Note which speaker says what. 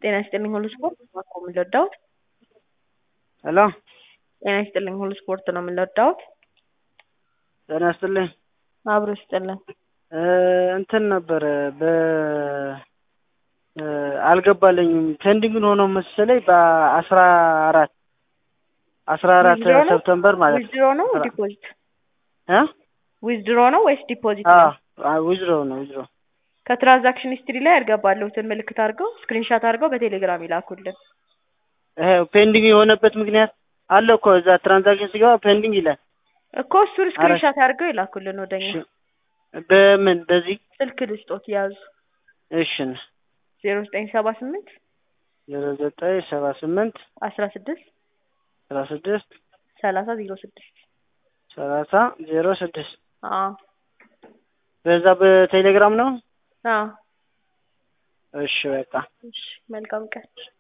Speaker 1: ጤና ይስጥልኝ ሁሉ ስፖርት እባክዎ ምን ልርዳዎት?
Speaker 2: ሄሎ
Speaker 1: ጤና ይስጥልኝ ሁሉ ስፖርት ነው ምን ልርዳዎት?
Speaker 2: ጤና ይስጥልኝ
Speaker 1: አብሮ ይስጥልን።
Speaker 2: እ እንትን ነበረ በ እ አልገባልኝም ፔንዲንግ ሆኖ መሰለኝ በአስራ አራት አስራ አራት
Speaker 1: ዊዝድሮ ነው?
Speaker 2: ሰፕተምበር ማለት ነው
Speaker 1: ዊዝድሮ ነው ዲፖዚት?
Speaker 2: እ
Speaker 1: ዊዝድሮ ነው ወይስ ዲፖዚት
Speaker 2: አዎ
Speaker 1: ነው?
Speaker 2: ዊዝድሮ ነው ዊዝድሮ
Speaker 1: ከትራንዛክሽን ሂስትሪ ላይ ያልገባልዎትን ምልክት አድርገው ስክሪንሻት አድርገው በቴሌግራም ይላኩልን።
Speaker 2: ይሄ ፔንዲንግ የሆነበት ምክንያት አለ እኮ እዛ ትራንዛክሽን ሲገባ ፔንዲንግ ይላል።
Speaker 1: እኮ እሱን ስክሪንሻት አድርገው ይላኩልን ወደኛ።
Speaker 2: እሺ በምን በዚህ
Speaker 1: ስልክ ልስጦት ያዙ
Speaker 2: እሺ
Speaker 1: ዜሮ ዘጠኝ ሰባ ስምንት
Speaker 2: ዜሮ ዘጠኝ ሰባ ስምንት
Speaker 1: አስራ ስድስት
Speaker 2: አስራ ስድስት
Speaker 1: ሰላሳ ዜሮ ስድስት
Speaker 2: ሰላሳ ዜሮ ስድስት
Speaker 1: አዎ
Speaker 2: በዛ በቴሌግራም ነው።
Speaker 1: አዎ
Speaker 2: እሺ በቃ
Speaker 1: እሺ መልካም ቀን